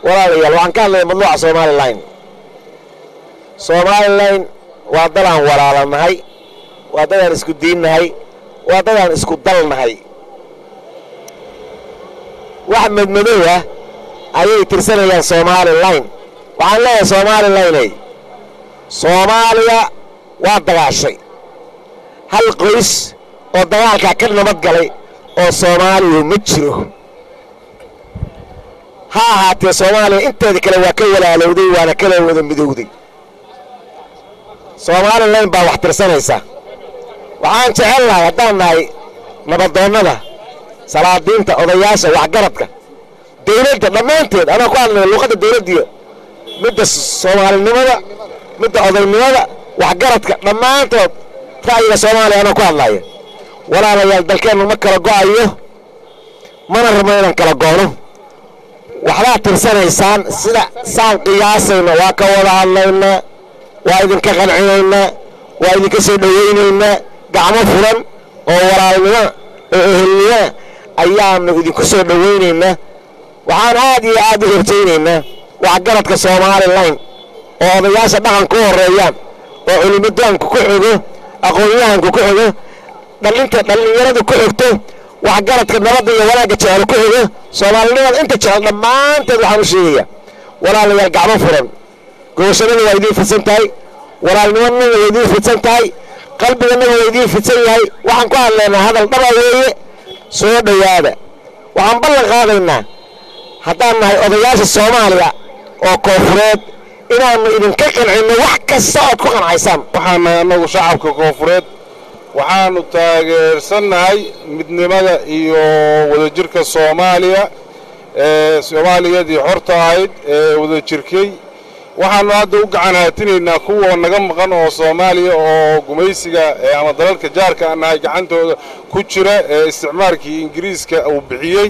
walaalayaal waxaan ka hadlaya madluuca somalilan somalilan waa dadaan walaalanahay waa dadaan isku diinnahay waa dadaan isku dalnahay wax madmadow ah ayay tirsanayaan somalilan waxaan leeyahay somalilaney soomaaliya waa dagaashay hal qoys oo dagaalkaa ka nabad galay oo soomaaliya ma jiro ha ahaatee soomaaliya inteeda kale waa ka walaalowday waana kala wada midowday somalilan baa wax tirsanaysa waxaan jecel nahay haddaan nahay nabadoonnada salaadiinta odayaasha waxgaradka dawladda dhammaanteed anaa ku hadlaya luuqadda dawladdiyo midda soomaalinimada midda odaynimada waxgaradka dhammaantood ra'yiga soomaaliya anaa ku hadlaya walaalayaal dalkeennu ma kala go'ayo mana rabno inaan kala goono waxbaad tirsanaysaan sida saan qiyaasayna waa ka wada hadlaynaa waa idinka qancinaynaa waa idinka soo dhowaynaynaa gacmo furan oo walaalnimo oo ehelnimo ayaannu idinku soo dhowaynaynaa waxaan aad iyo aad u horjaynaynaa waxgaradka somalilan oo odayaasha dhaqanka u horreeyaan oo culimadaanku ku xogo aqoon-yahanku ku xogo dhalinta dhallinyaradu ku xogto waxgaradka nabadda iyo wanaagga jecel ku xogo soomaalinimada inta jecel dhammaanteed waxaan u sheegayaa walaalayaal gacmo furan gobashadana waa idiin fidsan tahay walaalnimadana waa idiin fidsan tahay qalbigana waa idiin fidsan yahay waxaan ku hadlaynaa hadal dhaba weeye soo dhowaada waxaan ballan qaadaynaa haddaan nahay odayaasha soomaaliya oo koofureed inaannu idinka qancinno wax kasta ood ku qancaysaan waxaan nahay annagu shacabka koofureed waxaannu taageersannahay midnimada iyo wadajirka soomaaliya ee soomaaliyadii xorta ahayd ee wadajirkay waxaannu hadda u gacan haatinaynaa kuwa naga maqan oo soomaaliya oo gumaysiga ama dalalka jaarka aan nahay gacantooda ku jira ee isticmaalkii ingiriiska uu bixiyey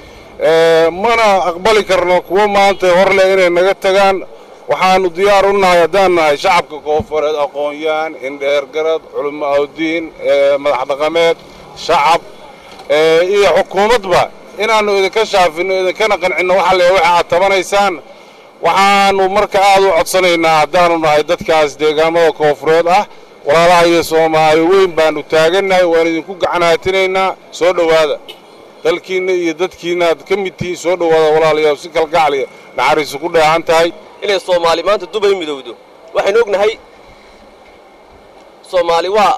mana aqbali karno kuwo maanta hor leh inay naga tagaan waxaannu diyaar u nahay haddaan nahay shacabka koofureed aqoon-yahan indheergarad culimo awdiin madax dhaqameed shacab iyo xukuumadba inaannu idinka shaafinno idinkana qancinno waxa le waxa aad tabanaysaan waxaannu marka aad u codsanaynaa haddaannu nahay dadkaas deegaamada koofureed ah walaalaha iyo soomaali weyn baannu taagannahay waan idinku gacan haatinaynaa soo dhowaada dalkiinna iyo dadkiinna aad ka mid tihiin soo dhowaada walaalayaal si kalgacliya naxariisu ku dheehan tahay inay soomaali maanta dubay midowdo waxaynu ognahay soomaali waa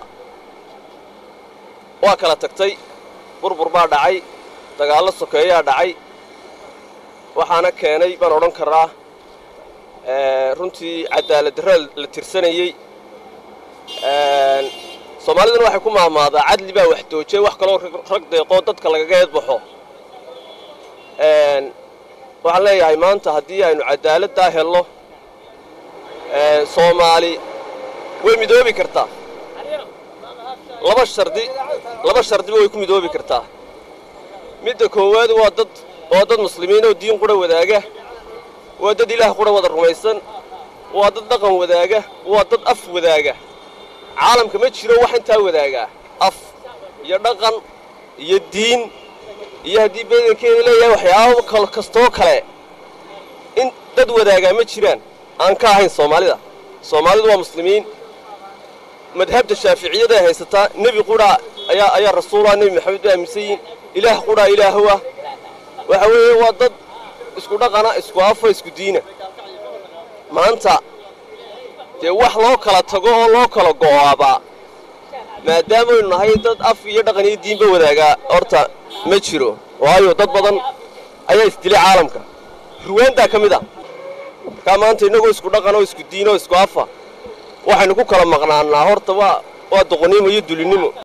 waa kala tagtay burbur baa dhacay dagaallo sokeeyaa dhacay waxaana keenay baan odhan karaa runtii cadaalad darra la tirsanayey soomaaliduna waxay ku maamaadaa cadli baa wax doojay wax kaloo rag deeqoo dadka lagaga eedbaxo waxaan leeyahay maanta haddii aynu cadaaladdaa helno soomaali way midoobi kartaa laba shardi laba shardiba way ku midoobi kartaa midda koowaad waa dad waa dad muslimiin oo diin qura wadaaga waa dad ilaah qura wada rumaysan waa dad dhaqan wadaaga waa dad af wadaaga caalamka ma jiro wax intaa wadaagaa af iyo dhaqan iyo diin iyo haddii badankeeda leeyahay waxyaabo kal kastoo kale in dad wadaagaa ma jiraan aan ka ahayn soomaalida soomaalidu waa muslimiin madhabta shaaficiyada ay haysataa nebi qudhaa ayaa ayaa rasuulah nebi maxamed bay aaminsan yihiin ilaah qudhaa ilaahu ah waxa weeye waa dad isku dhaqana isku afa isku diina maanta dee wax loo kala tago oo loo kala go'aabaa maadaamaynu nahay dad af iyo dhaqan iyo diinba wadaagaa horta ma jiro waayo dad badan ayaa isdilay caalamka ruwaantaa ka mid a markaa maanta innagoo isku dhaqan oo isku diin oo isku afa waxaynu ku kala maqnaannaa horta waa waa doqonnimo iyo dulinnimo